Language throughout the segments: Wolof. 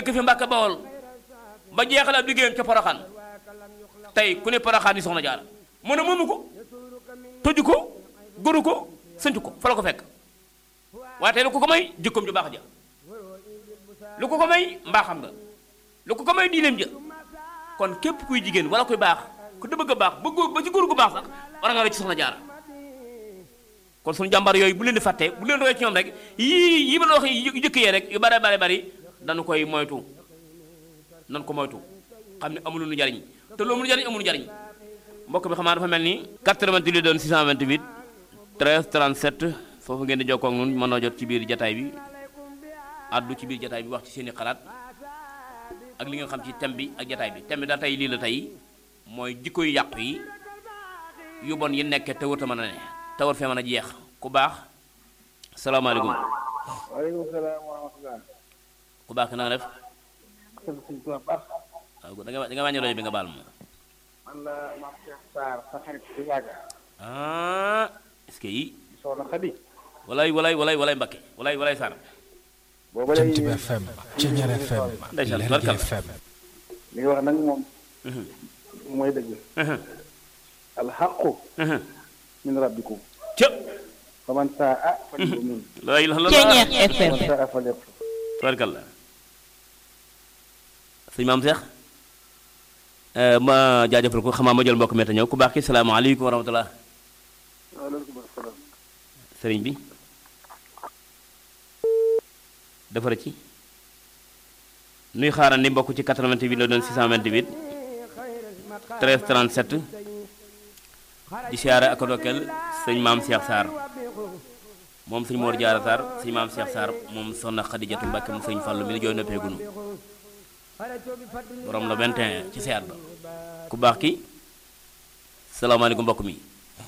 dëkk fi Mbàkke Bawol ba jeexal ab liggéeyam ca Poroxaan tey ku ne Poroxaan yi soxna jaara mu ne moomu ko toju ko góoru ko sëntu ko fa la ko fekk waaye tey lu ko ko may jikkoom ju baax ja lu ko ko may mbaaxam nga lu ko ko may diineem ja kon képp kuy jigéen wala kuy baax ku da bëgg a baax ba góor ba ci góor gu baax sax war nga roy ci soxna jaara kon suñu jàmbar yooyu bu leen di fàtte bu leen roy ci ñoom rek yii yi ma la wax yu jëkk yee rek yu bare bare bari dañu koy moytu nan ko moytu xam ne amul lu jariñ te lu amul jariñ amul jariñ mbokk bi xamaa dafa mel ni 88 doon 628 13 37 foofu ngeen di jokkoo ak ñun mën noo jot ci biir jataay bi addu ci biir jataay bi wax ci seeni xalaat ak li ngeen xam ci thème bi ak jataay bi thème bi daal tey lii la tey mooy jikko yu yàqu yi yu bon yi nekkee te wërta mën a ne te war fee mën a jeex ku baax salaamaaleykum waaleykum salaam wa rahmatulah. ku baax ki na nga def sant suñu tubaab baax. waaw da nga da nga wàññi rajo bi nga baal ma man la maam Cheikh Sarr sa xarit di yàgg. ah est-ce que yi soxna Xadi. walay walay walay walay Mbakke walay walay Sarr booba Jant léegi bi FM Ceñeer FM Ndeysaan, Lergui tubarkalla. FM li nga wax nag moom Mhm, mooy dëgg. mhm, alxaqu mhm. min rabbikum. ca fa man saa a fa yu'min. la ilaha Ceñeer illallah fa FM man saa a fa yakfur. tubarkalla sëñ maam Seex ma jaajëfal ko xamaa ma jël mbokk mi te ñëw ku baax ki salaamaaleykum wa rahmatullah waaleykum salaam. sëriñ bi defara ci nuy xaaral ni mbokk ci 88 la doon 628 13 37 di siyaare ak a dokkeel sëñ maam Cheikh Sarr moom sëñ Mor Jaara Sarr sëñ maam Cheikh Sarr moom soxna Xadijatu Mbàkke mu sëñ Fàllu mi ni jooy noppeegunu borom la 21 ci seet ba ku baax ki salaamaaleykum mbokk mi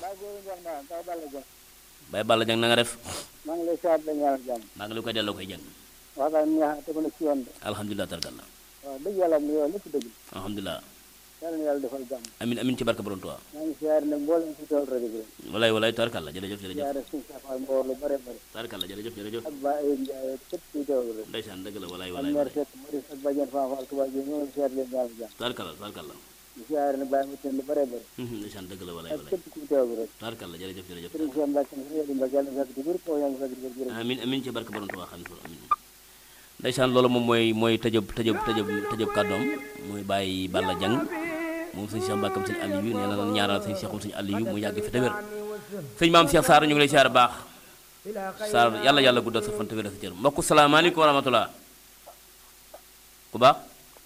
Baye Balla Jang na nga def maa ngi lay siyaar di la ñaanal jàmm. maa ngi la koy delloo koy jàng waxtaan bi nga xam ne tegu na ci yoon de. alhamdulilah tarkalla waaw dëgg yàlla am na yow lépp dëgg. alhamdulilah yàlla na yàlla defal jàmm. amin amin ci barke borom Tuubaa maa ngi siyaar nag mboolem ci tool rajo bi rek. walay walay tarkalla jërëjëf jërëjëf siyaare suñu safaal mboor lu bare bare. tarkalla jërëjëf jërëjëf ak Ba Ayib Ndiaye ak képp kuy teewlu rek. ndeysaan dëgg la walay ak walay mère walay Seck Maurice ak Badiane Fafal Touba Gueye ñoo ngi siyaar leen ñaanal jàmm. tarkalla tarkalla di siyaare nag bàyyi ma teen lu bare bare. Mhm, ndeysaan dëgg la walay ak walay képp kuy teewlu rek. tarkalla jërëjëf jërëjëf Sëriñ Cheikh Mbacke Sëriñ Yadi Mbacke yàlla na fekk di wér kaw yaa ngi fekk di wér jërëjëf. amin amin ci barke borom Tuubaa xam ne amin ndeysaan loolu moom mooy mooy tëjëb tëjëb tëjëb tëjëb kàddoom muy bàyyi Balla Jang moom sëñ Cheikh Mbàkkam sëñ Aliou nee na nan ñaanal sëñ Cheikhum sëñ Aliou mu yàgg fi te wér sëñ maam Cheikh Sarr ñu ngi lay siyaare baax Sarr yàlla yàlla guddal sa fan te wér sa cër mbokk salaamaaleykum wa rahmatullah ku baax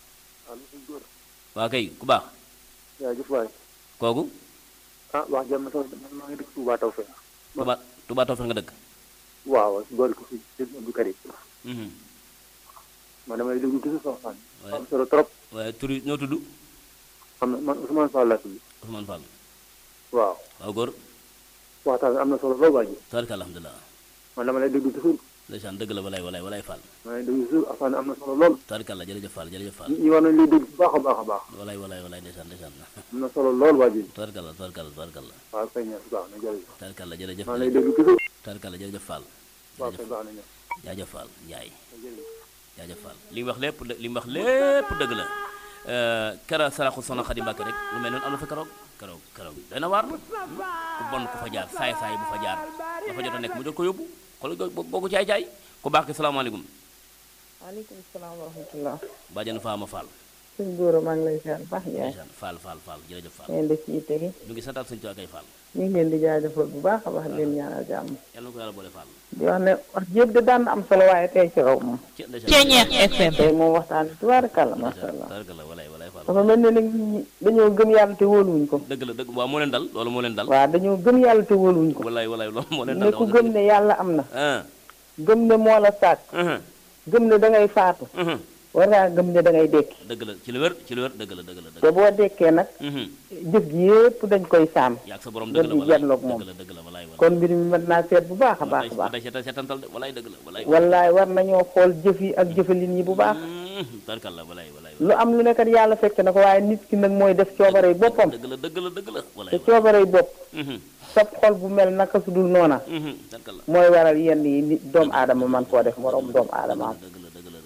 waa kay ku baax yaa jëf waay. kooku ah wax jàmm na sax man maa ngi dëkk Touba Tawfekh. Touba Touba Tawfekh nga dëkk waaw boole ko si dëgg Abdou Karim. Mhm. man damay déglu toujours sa waxtaan. waaye am solo trop. waaye tur yi ñoo tudd xam na man Ousmane Fall laa tudd. Ousmane Fall waaw. waaw góor waxtaan bi am na solo lool waa ji. tabaraka alhamdulilah man dama lay déglu toujours. ndeysaan dëgg la walay walay walay Fall ma lay déglu toujours waxtaan bi am na solo lool. tabaraka la jërëjëf Fall jërëjëf Fall ñi war nañ lay déglu bu baax a baax a baax. walay walay walay ndeysaan ndeysaan am na solo lool waa ji. tabaraka la tabaraka la tabaraka la waaw kay ñaar baax na jërëjëf. tabaraka la jërëjëf maa lay déglu toujours. tabaraka la jërëjëf Fall waaw jërëjëf kay baax na ñaar. jaajëf Fall Njaay jërëjëf. jaajëf Fall li mu wax lépp li mu wax lépp dëgg la kera saraxu soxna Xadi Mbàkke rek lu mel noonu am na fa keroog keroog keroog dana waar ku bon ku fa jaar saay saay bu fa jaar la fa jot a nekk mu jot ko yóbbu xool boo ko caay caay ku baax ki salaamaaleykum waaleykum salaam wa rahmatullah bàjjan Faama Fall sëñ Gora maa ngi lay siyaar baax Ndiaye ndeysaan Fall Fall Fall jërëjëf Fall ngeen def ci yitte gi ñu ngi santaat suñu tuwaakay Fall ñu ngi leen di jaajëfal bu baax a baax di leen ñaanal jàmm yàlla na ko yàlla boole Fall di wax ne wax jépp de daan na am solo waaye tey ci raw moom ci ndeysaan Ceñeex FM tey moom waxtaan bi tubaarkàlla macha allah tabaraka la walay walay Fall dafa mel ne nag nit ñi dañoo gëm yàlla te wóoluwuñ ko dëgg la dëgg waaw moo leen dal loolu moo leen dal waaw dañoo gëm yàlla te wóoluwuñ ko walay walay loolu moo leen ne dal ku gëm ne yàlla am na ah gëm ne moo la sàkk ah gëm ne da ngay faatu ah war ngaa gëm ne da ngay dekki dëgg la ci lu wér ci lu wér dëgg la dëgg la dëgg te la boo dekkee nag mhm jëf ji yépp dañ koy saam yaag sa borom gën dëgg la di walay janloog moom dëgg la dëgg la walay walay kon mbir mi mën naa seet bu baax a baax a baax day seetal seetantal de walay dëgg la walay wallaay war nañoo xool jëf yi ak jëfalin yi bu baax tarkal la walay walay lu am lu nekkat yàlla fekk na ko waaye nit ki nag mooy def coobarey boppam dëgg la dëgg la dëgg la walay te coobarey bopp mhm sab xol bu mel naka su dul noona mhm tarkal la mooy waral yenn yi nit doomu aadama man koo def moroom doomu aadama am dëgg la dëgg la walay walay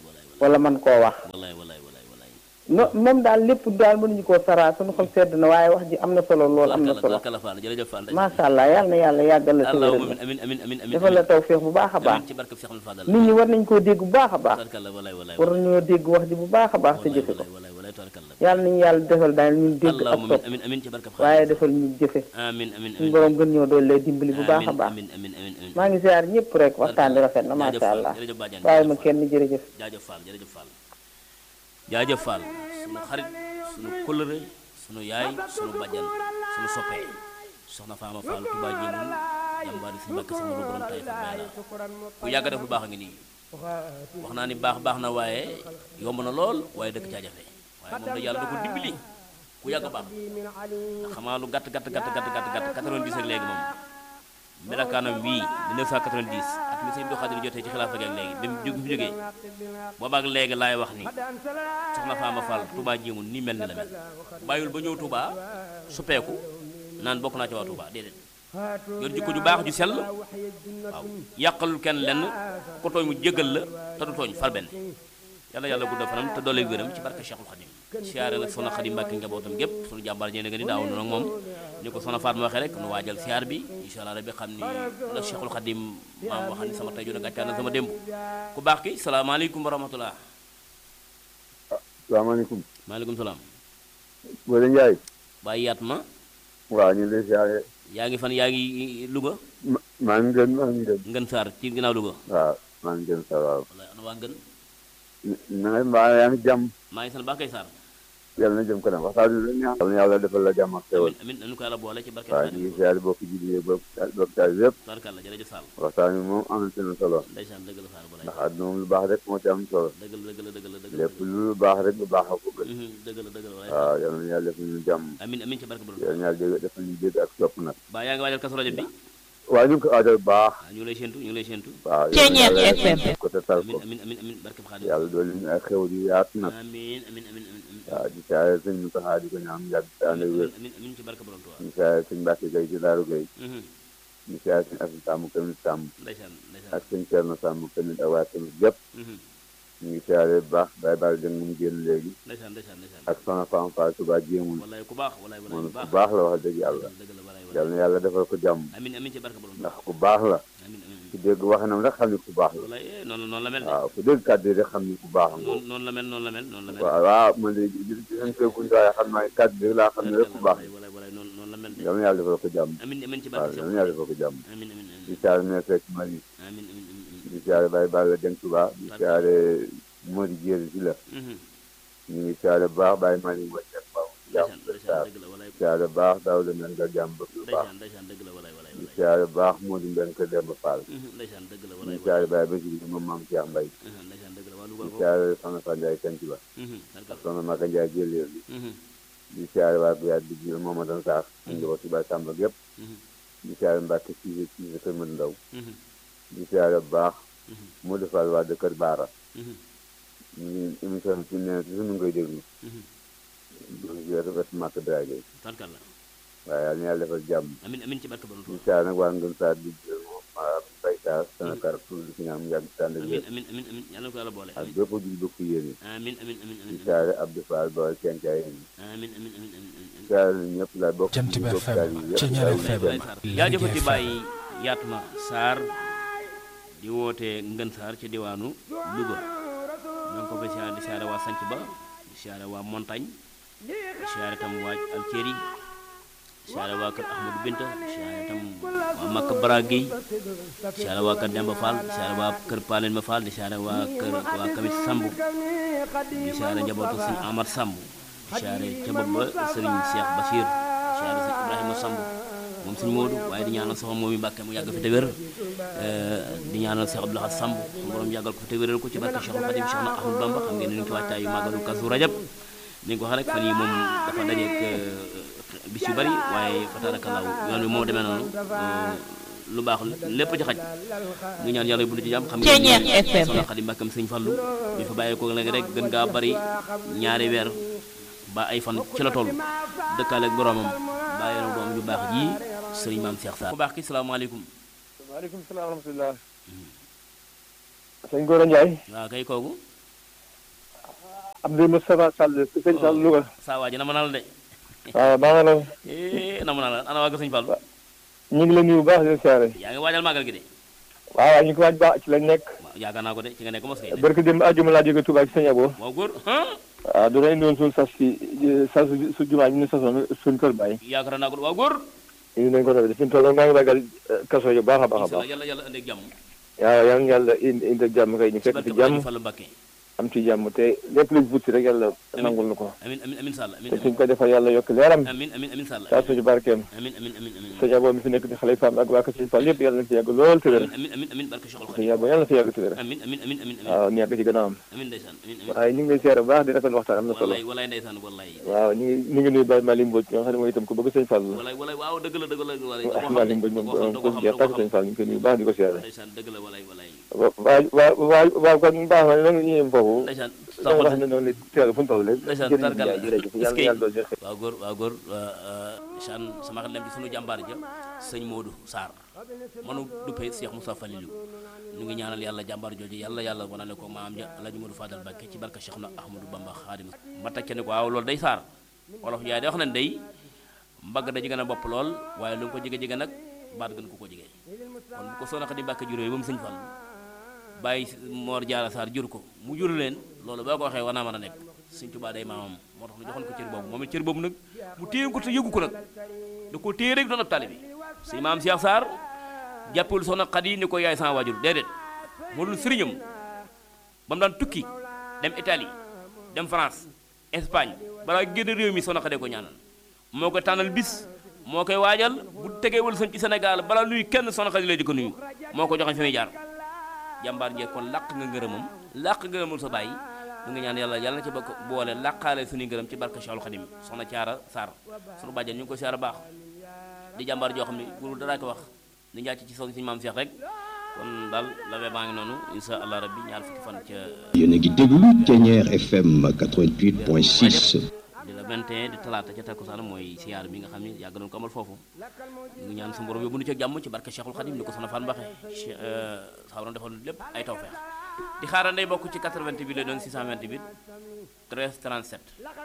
wala man koo wax wallaay wallaay wallaay wallaay no moom daal lépp daal mënuñu koo saraa suñu xol sedd na waaye wax ji am na solo lool am na solo tabarkalla Fall jërëjëf Fall macha allah yàlla na yàlla yàggal la sa allahumma wéral amin amin amin amin defal la tawféex bu baax a baax amin ci barke Cheikh Amadou Fadal nit ñi war nañ koo dégg bu baax a baax tabarkalla wallaay wallaay war nañoo dégg wax ji bu baax a baax te wallaay jëfe ko wallaay wallaay wallaay tabarkalla yàlla nañu yàlla defal daal ñun dégg ak allahumma topp amin amin ci barke waaye defal ñu jëfe amin amin suñu borom gën ñoo doon lay dimbali bu baax a amin baax amin amin amin amin maa ngi ziar ñëpp rek waxtaan bi rafet na jaajëf macha Fall, allah jërëjëf Badiane, waaye ma jërëjëf kenn jërëjëf jaajëf Fall jërëjëf Fall jaajëf Fall sunu xarit sunu kóllëre sunu yaay sunu bajjan sunu soppee soxna Faama Fall Touba Jéemun jàmbaari suñu mbàkk sama lu borom tay fa bay la ku yàgg def lu baax a ngi nii wax naa ni baax baax na waaye yomb na lool waaye dëkk caa jafe waaye moom da yàlla da ko dimbali ku yàgg baax ndax xamaa lu gàtt gàtt gàtt gàtt gàtt gàtt 90 ak léegi moom melakaanam wii di 990 at mi sëñ Abdou Khadir jotee ci xilaafa gi ak léegi bi mu jóg fi jógee boobaak léegi laay wax ni soxna Faama Fall Touba jéemun nii mel ni la mel bàyyul ba ñëw Touba suppeeku naan bokk naa ci waa Touba déedéet yor jikko ju baax ju sell waaw yàqalul kenn lenn ko tooñ mu jégal la te du tooñ far benn yàlla yàlla guddal fanam te doole wéram ci barke Cheikhul Khadim siyaare nag soxna Khadim Mbàkke njabootam gépp sunu jàmbaar ñee nga ni daaw nag moom ni ko soxna Faat ma waxee rek nu waajal siyaar bi incha allah rabbi xam ni la Cheikhul Khadim maam wax ni sama tey juna gàccaan na sama démb ku baax ki salaamaaleykum wa rahmatullah salaamaaleykum maaleykum salaam Boole Ndiaye bàyyi yaat ma waaw ñu ngi lay siyaare yaa ngi fan yaa ngi Louga ma- maa ngi gën maa ngi gën ngën saar ci ginnaaw Louga waaw maa ngi gën sa waaw wala ana waa ngën na nga mbaa yaa ngi jàmm maa ngi sant baax kay saar yàlla na jëm kanam waxtaan bi la neex yàlla na yàlla defal la jàmm ak xewal amin amin nañu ko yàlla boole ci barke waaw ñu ngi siyaare bokki julli bokk bokk taal yëpp barkalla jërëjëf Sall waxtaan bi moom am na solo ndeysaan dëgg la Sall bu lay ndax àdduna moom lu baax rek moo ci am solo dëgg la dëgg la dëgg la dëgg la lépp lu baax rek lu baax a ko gën Mhm, dëgg la dëgg la walaay waaw yàlla na yàlla defal ñu jàmm amin amin ci barke borom yàlla na yàlla dégg defal ñu dégg ak topp nag ba yaa ngi waajal kasu rajo bi waaw ñu ngi ko aajal bu baax waaw ñu ngi lay séentu ñu ngi lay séentu waaw Ceeñeer yàlla na yàlla FM. def ko te tal amin ko amin amin amin barke Xaadim yàlla doole ñu ay xewal yu yaatu nag amin amin amin amin amin waaw di siyaare sëñ Moussa di ko ñaan yàgg te ànd ak wér amin amin ci barke borom Tuubaa ñu siyaare sëñ Mbacke Gueye ci Daaru Gueye Mhm, ñu siyaare sëñ Asin Sàmm tamit Sàmm ndeysaan ndeysaan ak sëñ Cerno Sàmm tamit ak waa tamit yëpp Mhm, ñu ngi siyaare bu baax Baye Baal Jeng mu génn léegi ndeysaan ndeysaan ndeysaan ak Soxna Fam Fall Touba jéemul wallaay ku baax wallaay wallaay moom ku ku baax baax la wax dëgg yàlla dëgg la wallaay yàlla wallaay na yàlla defal ko jàmm amin amin ci barke borom ndax Tuubaa ku baax la amin amin ku dégg waxinam rek xam ni ku baax la wallaay eh, noonu noonu la mel de waaw ku dégg kàddu yi rek xam ni ku baax la noonu noonu la mel noonu la mel noonu la mel waaw waaw man de di di leen fekkuñ waaye xam naa kàddu yi laa xam ne rek ku baax wallaay wallaay wallaay noonu noonu la mel de yàlla na yàlla defal ko jàmm amin amin ci waaw barke yàlla na yàlla defal ko jàmm amin amin di amin siyaare ne fekk Mali amin amin amin amin di siyaare Baye Balla Jeng Touba di siyaare Mori Jéeri si la Mhm, ñu ngi siyaare bu baax Baye Mali wàcceek baax jàmm ndeysaan ba ndeysaan saar dëgg la wallaay siyaare bu baax daaw la mel nga jàmm bëgg lu baax ndeysaan ndeysaan dëgg la wallaay wallaay di wallaay siyaare bu baax Modou Mbène Kër Demba Fall Mhm, ndeysaan dëgg la di wallaay siyaare Baye Basir moom maam Cheikh Mbaye Mhm, ndeysaan dëgg la waa Louga di ko siyaare Soxna Fa Ndiaye Kanc Ba Mhm, barkal. Soxna Maka Ndiaye Jëlee bi Mhm, di siyaare waa Biyaat di jiw Mamadou Sarr ñu ngi ko si Baye Samba gépp mhm, di siyaare Mbacke Cissé Cissé Kër Mën Ndaw mhm, di siyaare bu baax mhm, Modou Fall waa de Kër Baara mhm, ñu ngi émission bi fi mu ne nii toujours ñu ngi koy déglu mhm. ñu ngi rafet Màkk Dray Gueye barkal la waaye yàlla na yàlla defal jàmm amin amin ci barke borom di Tuubaa siyaare nag waa Ngën Sarr di jël moom Baye Sarr Sénégal pour di si ñaan mu yàgg tànn ak amin wér amin amin amin yàlla na ko yàlla boole ak amin bépp ju bokk yéene amin amin amin di amin siyaare Abdou Fall ba Kencaay yi amin amin amin amin amin di siyaare ñëpp la bokk Jant di bi bokk FM, taal yi yëpp Ceeñeer daal FM. di Baye Sarr jaajëfati bàyyi Yatma Sarr di woote Ngën Sarr ci diwaanu Louga ñoo ngi ko fa siyaare di siyaare waa Sanc ba di siyaare waa Montagne di siyaare tam waa Alceri di siyaare waa kër Ahmadou Binta di siyaare tam waa Makka Baragui di siyaare waa kër Demba Fall di siyaare waa kër Palen Ma Fall di siyaare waa kër waa Kamit Samb di siyaare njabootu sëñ Amar Samb di siyaare ca bopp ba sëriñ Cheikh Bachir di siyaare sëñ Ibrahima Samb moom sëñ Modou waaye di ñaanal soxna moom yi Mbàkke mu yàgg fi te wér di ñaanal Cheikh Abdou Lahad Samb suñu borom yàggal ko fi te wéral ko ci barke Cheikhul Khadim Cheikh na Ahmadou Bamba xam ngeen ni ñu ngi ci waajtaayu màggalu Kazu Rajab ni nga ko waxee rek fan yi moom dafa dajeek bis yu bari waaye fa tabarakallahu yoon bi moo demee noonu lu baax lépp ci xaj ngi ñaan yàlla bu ci jàmm xam Ceeñeer ngeen FM. soxna Xadim Mbàkkam sëñ Fallu bi fa bàyyee ko léegi rek gën ngaa bari ñaari weer ba ay fan ci la toll dëkkaale ak boromam bàyyi na doom ju baax ji sëriñ maam Cheikh Sarr ku baax ki salaamaaleykum waaleykum salaam wa rahmatulah. sëñ Gora Ndiaye. waaw kay kooku Abdou Moustapha Sall sëñ Sall Louga saa waa ji na ma naa la de waaw maa ngi la eh na ma naa la ana waa Sëñ Fall ñu ngi la nuyu bu baax di la siyaare yaa ngi waajal màggal gi de waaw waaw ñu ngi ko waaj baax ci lañ nekk waaw yaakaar naa ko de ci nga nekk mos kay de barke dem àjjuma laa jóge Touba ci sëñ Abo waaw góor ah waaw doona indi woon suñu sas ci sas su jumaa ñu ne sasoon suñu kër bàyyi yaakaar naa ko waaw góor indi nañ ko tamit fi mu toll maa ngi ragal kaso yu baax a baax a incha allah baax yàlla yàlla andi ak jàmm waaw yal na yàlla indi indi ak jàmm kay ñu fekk barke ci jàmm Fall Mbàkke am ci jàmm te lépp luñ wut si rek yàlla nangul nu ko amin amin amin sall amin te suñ ko defal yàlla yokk leeram amin amin amin sall saa suñu barkeem amin amin amin amin sëñ Abo mi fi nekk di xale faam ak waa Kër Fall yëpp yàlla na fi yàgg lool te wér amin amin amin barke Cheikhul sëñ Khadim Abo yàlla na fi yàgg te wér amin amin amin amin amin waaw ñu yàgg ci gannaawam amin ndeysaan amin amin waaye ñu ngi lay seere bu baax di rafetlu waxtaan am na solo wallaay wallaay ndeysaan wallaay waaw ñu ngi ñu ngi nuyu Baye Malick Mbodj nga xam ne mooy itam ku bëgg sëñ Fall la wallaay wallaay waaw dëgg la dëgg la wallaay da waaw koo xam Malick de Mbodj moom da koo xam da ku koo xam jeex da tàkk koo sëñ xam Fall ñu ngi koy nuyu bu baax di ko siyaare ndeysaan dëgg la wallaay wallaay waaw waaw waaw waaw kon baax na ñu yem foofu ndeysaan da nga wax ne noonu la teel fu mu toll rek ndeysaan jërëjëf tarkal Ndiaye jërëjëf yàlla est-ce na que yàlla doon joxe waaw góor waaw góor chan sama xel dem ci sunu jàmbaar ja sëñ Modou Sarr manu duppee Cheikh Moussa Falilou ñu ngi ñaanal yàlla jàmbaar jooju yàlla yàlla wanale ko maam ja Alaaji Modou Fadal Mbàkke ci barka Cheikh na Ahmadou Bamba Xaadim ba tacce ne ko waaw loolu day Sarr wolof yaay day wax ne day mbagg da jege na bopp lool waaye lu nga ko jege-jege nag baat gën ko ko jege kon bu ko soona Xadi Mbàkke juróomi ba mu sëñ Fall bàyyi Mor Jaara Sarr jur ko mu jur leen loolu boo ko waxee war naa mën a nekk Sëñ Tuubaa day maamam moo tax ñu joxoon ko cër boobu moom it cër boobu nag mu téye ko te yëgu ko nag da ko téye rek doon ab taalibe sëñ maam Cheikh Sarr jàppul soxna Xadi ni ko yaay sama waajur déedéet moo dul sëriñam ba mu daan tukki dem Italie dem France Espagne balaa génn réew mi soxna Xadi ko ñaanal moo koy tànnal bis moo koy waajal bu tegee wal sëñ ci Sénégal balaa nuyu kenn soxna Xadi lay di ko nuyu moo ko joxe fi muy jaar jàmbaar njee kon làq nga ngërëmam làq ngërëmul sa bàyyi mu ngi ñaan yàlla yàlla na ci bokk boole làqaale suñu ngërëm ci barke Cheikhul Khadim soxna Caara Sarr sunu bàjjen ñu ngi ko siyaara baax di jàmbaar joo xam ne pour dara ko wax di njàcc ci soxna suñu maam Cheikh rek kon daal la wee baa ngi noonu insha allah rabbi ñaar fukki fan ca yéen a ngi déglu Thiéniere FM 88.6 di la 21 di talaata ca takkusaan mooy siyaar bi nga xam ne yàgg nañu ko amal foofu ñu ngi ñaan su borom yóbbu nu ca jàmm ci barke Cheikhul Khadim ni ko soxna Fan Mbaxe sa borom defal lépp ay tawfeex di xaaral day bokk ci 88 bi lay doon 628 13 37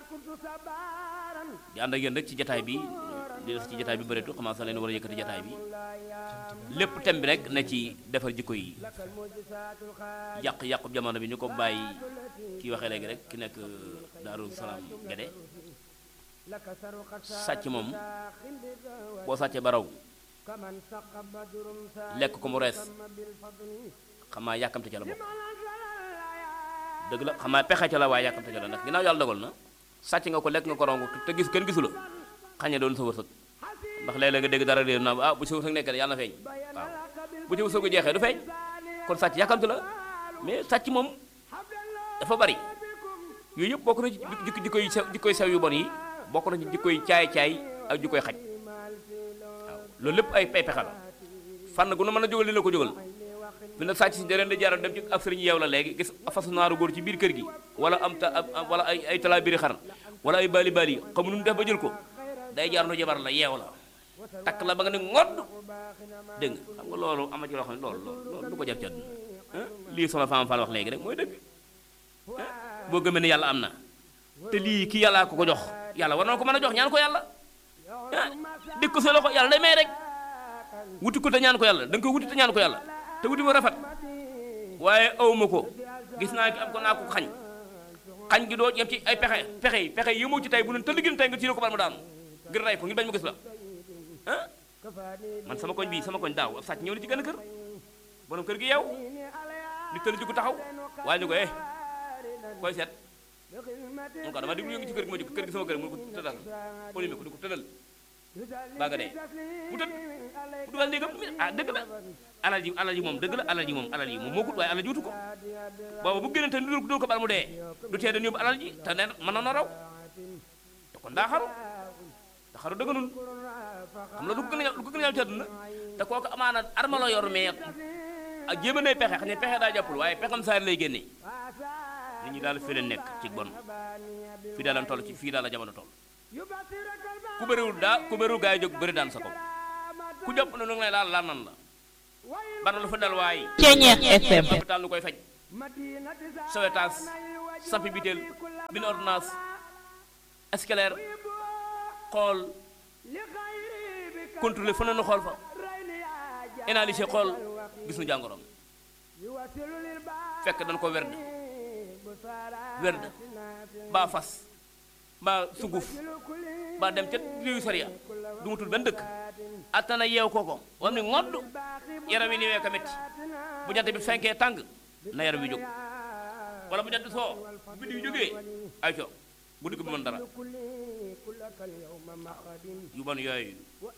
di ànd ak yéen rek ci jataay bi di des ci jataay bi bëreetu commencé leen war a yëkkati jataay bi lépp thème bi rek na ci defar jikko yi yàq yàqu jamono bi ñu ko bàyyi kii waxee léegi rek ki nekk Daaru Salaam Gede sàcc moom boo sàccee ba raw lekk ko mu rees xam naa yàkkamte ca la bokk dëgg la xam naa pexe ca la waaye yàkkamte ca la ndax ginnaaw yàlla dogal na sàcc nga ko lekk nga ko raw te gis kenn gisu la xañe doon sa wërsëg ndax léeg-léeg nga dégg dara réer na ah bu sa wërsëg nekkee yàlla na feeñ waaw bu ci wërsëgu jeexee du feeñ kon sàcc yàkkamte la mais sàcc moom dafa bari yooyu yëpp bokk na ci jikko jikko yu sew jikko yu sew yu bon yi bokk na ci jikko yu caay-caay ak jikko yu xaj waaw loolu lépp ay ay pexe la fànn gu nu mën a jógal li la ko jógal fi nag sàcc si dereen di jaaral dem ci ab sëriñ yeew la léegi gis fasu naaru góor ci biir kër gi wala am ta wala ay ay talaa biri xar wala ay baali baali xamu nu mu def ba jël ko day jaar nu jabar la yeew la takk la ba nga ne ngodd dégg nga xam nga loolu ama ci loo xam ne loolu loolu du ko jar ci àdduna lii sama femme Fall wax léegi rek mooy dëgg boo gëmee ne yàlla am na te lii ki yàllaa ko ko jox yàlla war na ko mën a jox ñaan ko yàlla ah dégg ko sa loxo yàlla day may rek wuti ko te ñaan ko yàlla da nga ko wuti te ñaan ko yàlla te wuti mu rafet waaye awma ko gis naa ki am ko naa ko xañ xañ gi doo yem ci ay pexe pexe yi pexe yi yëmoo ci tey bu ne tëll gin tey nga tiire ko bal mu daanu ngir rey ko ngir bañ mu gis la ah man sama koñ bii sama koñ daaw ab sàcc ñëw na ci gën a kër borom kër gi yow di tëll jugu taxaw waaye ñu ko eh koy seet mun ko dama déglu yëngu ci kër gi ma jóg kër gi sama kër mu ko tëddal polime ko di ko tëddal baa nga dee mu tëdd mu dugal néegam ah dëgg la alal ji alal ji moom dëgg la alal ji moom alal ji moom moo gut waaye alal ji wutu ko booba bu génne te du dul ko bal mu dee du tee dañu yóbbu alal ji te ne mën na raw te kon daa xaru te xaru dëgganul xam la lu ko gën a lu ko gën a ñaaw ci àdduna te kooku amaana arma la yor mais ak jéem a nay pexe xam ne pexe daa jàppul waaye pexam saar lay génne nit ñi daal fii leen nekk ci bon fii daal lañ toll ci fii daal la jamono toll ku bëriwul daa ku bëriwul gaa yi jóg bëri daan sa kaw ku jàpp na lu ngi lay laal laal nan la bana lu fa dal waay Thiéniere FM hôpital lu koy faj sowetaas sampi biteel bind ordonnance scolaire xool contrôler fa nu xool fa analyser xool gis nu jàngoroom fekk dañ ko werd werd baa fas baa sunguf baa dem ca réewu sariya du mu tudd benn dëkk attana yeew kooko wam ni ngodd yaram yi ni wee ka metti bu jant bi fenkee tàng na yaram wi jóg wala bu jant soo bu biddi yu jógee ay co bu digg bi mën dara yu bon yooyu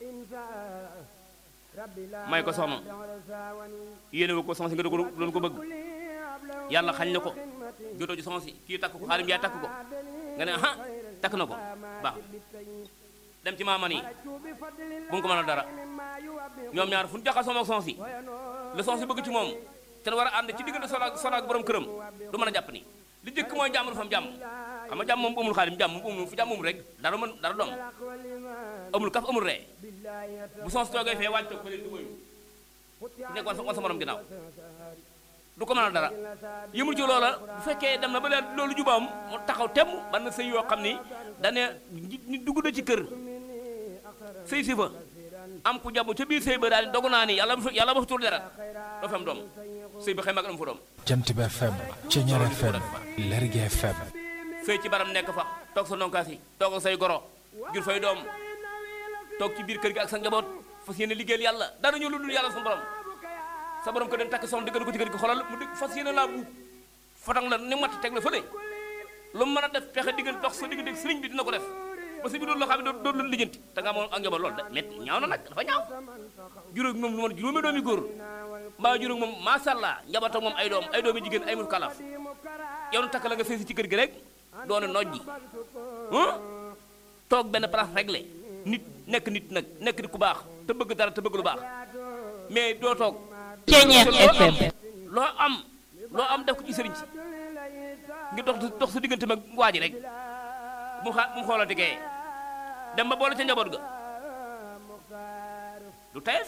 may ko soxna yéene wu ko soxna si nga doon ko bëgg yàlla xañ na ko jotoo ci soxna si kii takk ko xaalim yaay takk ko nga ne aha takk na ko baax dem ci maaman yi bu mu ko mën a dara ñoom ñaar fu ñu jaxasoo ak soxna si la soxna si bëgg ci moom te war a ànd ci diggante soxna ak soxna ak borom këram du mën a jàpp ni li jëkk mooy jàmm du fa am jàmm xam nga jàmm moom amul xaalim jàmm moom amul fu jàmm amul rek dara mën dara doom amul kaf amul ree bu soxna si toogee fee wàcc toog fële du wëyu ku nekk wan sa wan sa morom ginnaaw du ko mën a dara yëmul ci loola bu fekkee dem na ba leen loolu jubaam mu taxaw temm ban na sëy yoo xam ni dane ni dugg na ci kër sëy si fa am ku jabu ca biir sëy ba daal di dogu naa ni yàlla bu yàlla ba fa tur dara doo fi am doom sëy ba xëy mag am fa doom jant bi FM Ceñeer FM Lergui FM sëy ci baram nekk fa toog sa nonkaas yi toog ak say goro jur fay doom toog ci biir kër gi ak sa njaboot fas yéene liggéeyal yàlla dara ñu lu dul yàlla sa borom sa borom ko den takk soxna diggal ko ci kër gi xolal mu dégg fas yéene laa buub fatang la ni matt teg la fële lu mu mën a def pexe diggal dox sa diggante sëriñ bi dina ko def ba si bi doon loo xam ne doo doon lijjanti te nga amoon ak njaboot loolu de métti ñaaw na nag dafa ñaaw juróom moom lu ma juróomi doomi góor mbaa juróom moom macha allah njaboot ak moom ay doom ay doomi jigéen ay mu kalaf yow takk la nga sëy si ci kër gi rek doone nojji toog benn place réglé nit nekk nit nag nekk nit ku baax te bëgg dara te bëgg lu baax mais doo toog Ceñeer FM loo am loo am def ko ci sëriñ si ngi dox dox sa diggante mag waa ji rek mu xa mu xoolati kee dem ba boole ca njaboot ga du teef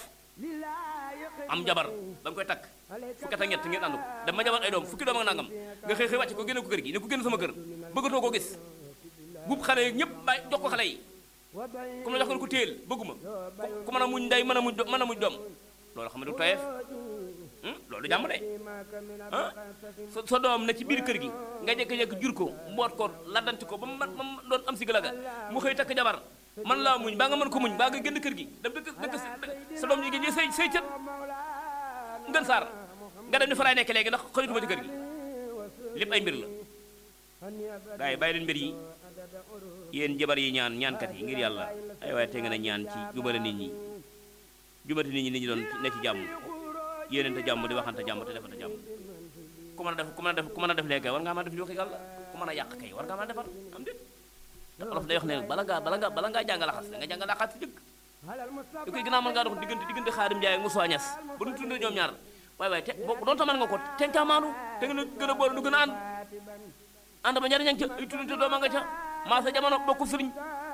am jabar ba nga koy takk fukki at ak ñett ngeen ànd ko dem ba jabar ay doom fukki doom ak nangam nga xëy xëy wàcce ko génne ko kër gi ne ko génn sama kër bëggatoo koo gis buub xale yi ñëpp bàyyi jox ko xale yi comme la jox ko ko téel bëgguma ku mën a muñ ndey mën a muñ mën a muñ doom loolu xam ne du teef loolu jàmm de ah sa sa doom na ci biir kër gi nga jékki-jékki jur ko mboot ko laddanti ko ba mu man doon am si galaga mu xëy takk jabar man laa muñ baa nga mën ko muñ baa nga génn kër gi dem dëkk dëkk sa doom jigéen ñi say say cët ngën saar nga dem ni fa laay nekk léegi ndax xëyutuma ci kër gi lépp ay mbir la gaa yi bàyyi leen mbir yi yéen jabar yi ñaan ñaankat yi ngir yàlla ay waaye te ngeen a ñaan ci jubale nit ñi jubati nit ñi nit ñi doon ne ci jàmm yéenente jàmm di waxante jàmm te defante jàmm ku mën a def ku mën a def ku mën a def léegi war ngaa mën a def ñu waxi yàlla ku mën a yàq kay war ngaa mën a defar am déet te olof day wax ne bala ngaa bala ngaa bala ngaa jàng laxas da nga jàng laxas si jëkk yu koy gënaa mën ngaa dox diggante diggante xaadim Njaay ak Moussa Niass ba nu tuddee ñoom ñaar waaye waaye te boo doon ta mën nga ko te nga maandu te nga gën a boole nu gën a ànd ànd ba njariñ ca ay tuddante dooma nga ca maa sa jamono bokku sëriñ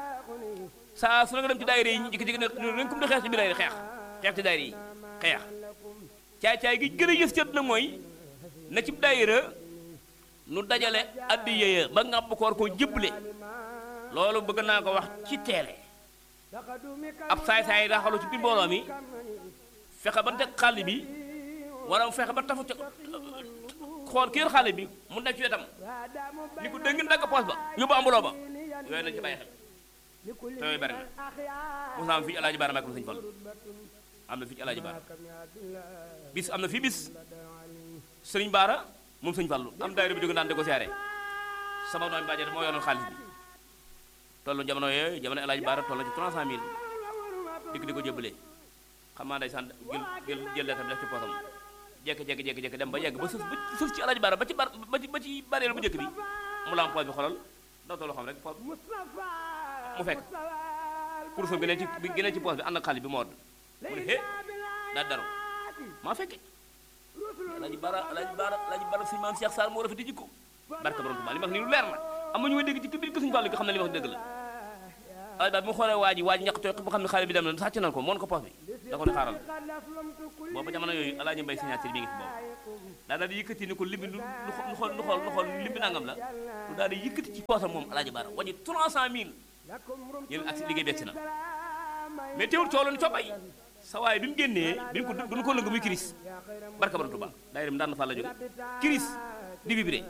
saa su la nga dem ci daayira yi ñu jikki-jikki ne ren kum di xeex ci biir xeex xeex ci daayira yi xeex caay-caay gi gën a yës cët na mooy na ci daayira nu dajale addi yéya ba ngàbb ko war koo jëble loolu bëgg naa ko wax ci teele ab saay-saay daa xalu ci biir mbooloo mi fexe ba teg xàll bi wala mu fexe ba tafu ca xool kii yor xàll bi mu nekk ci wetam ni ko dégg ngeen dagg poos ba yóbbu ambuloo ba yooyu nañ ci bàyyi xel te yooyu bari na mos am fii alaaji baara màkk sëñ Fall am na fii ci alaaji baara bis am na fii bis sëriñ baara moom sëñ Fallu am daayira bi jóge naan di ko siyaare sama doom bàjjee moo yoroon xaalis bi tollu jamono yooyu jamono alaaji baara toll na ci 300000 dikk di ko jëbbalee xam naa day sant jël jël jël leetar bi def ci poosam jekki jekki jekki jekki dem ba yegg ba sës ba sës ci alaaji baara ba ci bar ba ci ba ci bareelu bu njëkk bi mu laam poos bi xolal doo tollu xam rek poos mu fekk kurusam gi ne ci gi ne ci poos bi ànd ak xaalis bi moo mu ne hé daal dara maa fekke alaaji baara alaaji baara alaaji baara suñu maam Cheikh Sall moo rafet di jikko barka borom Tuubaa li ma wax nii lu leer la am na ñu may dégg ci biir ko suñu Fallu gi xam ne li ma wax dëgg la alaaji baara bi mu xoolee waa ji waa ji ñàkk tooy bu xam ne xaalis bi dem na sàcc nañ ko moon ko poos bi da ko ne xaaral booba jamono yooyu alaaji mbay signature bi ngi fi boobu daa daal di yëkkati ni ko limbi lu lu xool lu xool lu xool limbi nangam la lu daal di yëkkati ci poosam moom alaaji baara wañi 300 mille yéen ak si liggéey beeg si na mais teewul cooloon coppay sa waay bi mu génnee bi ko duñu ko lëng muy kiris barka bara Tuba daay dem daan na fa la jóge kiris di vibré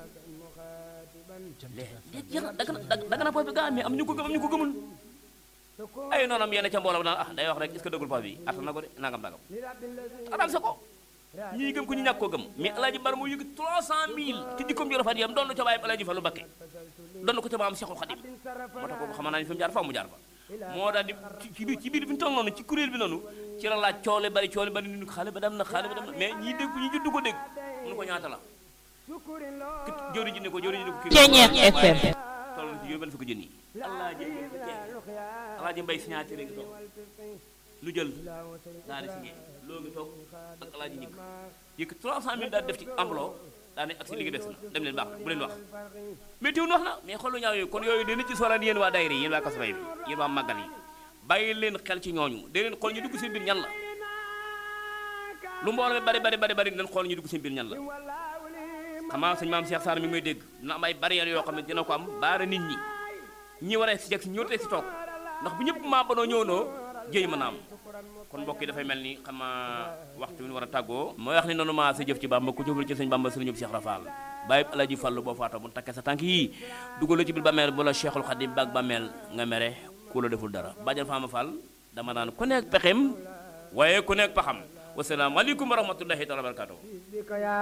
léegi jeex na dagg na dagg na poos bi gaa mais am ñu ko gëm am ñu ko gëmul ay noonam yenn ca mbooloo naan ah day wax rek est-ce que dëggul poos bi attan na ko de nangam nangam ataan sa ko ñii gëm ko ñu ñàkk koo gëm mais alaaji bar moo yëg 300000 ci jikkoom ju rafet yam doon ca bàyyi alaaji Fallu Bakke doon ko ca maam Seexul Xadim moo tax kooku xam naa ne fi mu jaar fa mu jaar fa moo daal di ci biir ci biir bi ñu toog noonu ci kuréel bi noonu ci la laaj coole bari coole bari ni xale ba dem na xale ba dem na mais ñii dégg ñi juddu ko dégg mënu ko ñaata la ki jëwriñ ji ne ko jëwriñ ji ne ko Ceeñeex FM toll na ci juróom benn fukki junni alaaji alaaji mbay signature ngi toog lu jël daal di signé loo ngi toog ak alaaji ñëkk yëkk 300000 daal di def ci enveloppe daa ne ak si liggéey des na dem leen baax na bu leen wax mais teewul wax na mais xool lu ñaaw yooyu kon yooyu dana ci solaan yéen waa daayira yi yéen waa kasbay bi yéen waa màggal yi bàyyi leen xel ci ñooñu da leen xool ñu dugg seen biir ñan la lu mbooloo mi bari bari bari bari leen xool ñu dugg seen biir ñan la xamaa sëñ maam Cheikh Sarr mi ngi may dégg dina am ay barrières yoo xam ne dina ko am baara nit ñi ñi war a si jeg si ñëw tey si toog ndax bu ñëpp maa banoo ñëwnoo jéy mën a am kon mbokk yi dafay mel ni xam naa waxtu bi ñu war a tàggoo mooy wax ni noonu maa sa jëf ci bamba ku jëful ci sëñ bamba sëriñu Cheikh Rafal bàyyi alaji fàllu boo faata bu takkee sa tànk yii dugal la ci biir bàmmeel bu la Cheikhul Khadim baag bàmmeel nga mere ku la deful dara bàjjan faama fall dama naan ku nekk pexem waaye ku nekk paxam wasalaamaaleykum wa rahmatullahi taala wa barakatuh